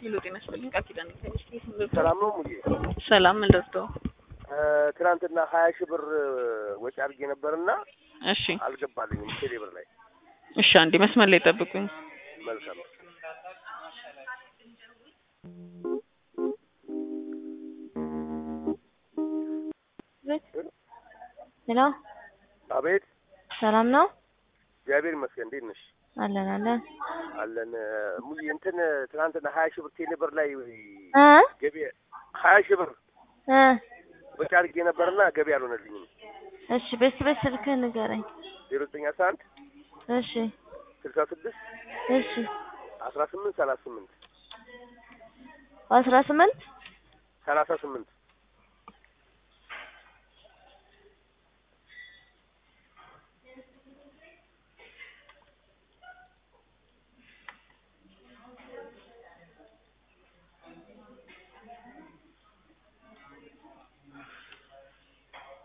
ሄሎ ጤና ይስጥልኝ ቃል ኪዳን ከሚስ ምልቶ ሰላም ነው ሙዬ። ሰላም ምልቶ ትናንትና ሀያ ሺህ ብር ወጪ አድርጌ ነበርና እሺ አልገባልኝም ቴሌ ብር ላይ። እሺ አንዴ መስመር ላይ ጠብቁኝ መልካም ሄሎ አቤት። ሰላም ነው? እግዚአብሔር ይመስገን። እንዴት ነሽ? አለን አለን። አለን ሙዬ። እንትን ትናንትና ሀያ ሺህ ብር ቴሌ ብር ላይ እ ገቢ ሀያ ሺህ ብር እ ወጪ አድርጌ ነበርና ገቢ አልሆነልኝም። እሺ በስ በስ ስልክህን ንገረኝ። ዜሮ ዘጠኝ አስራ አንድ እሺ ስልሳ ስድስት እሺ አስራ ስምንት ሰላሳ ስምንት አስራ ስምንት ሰላሳ ስምንት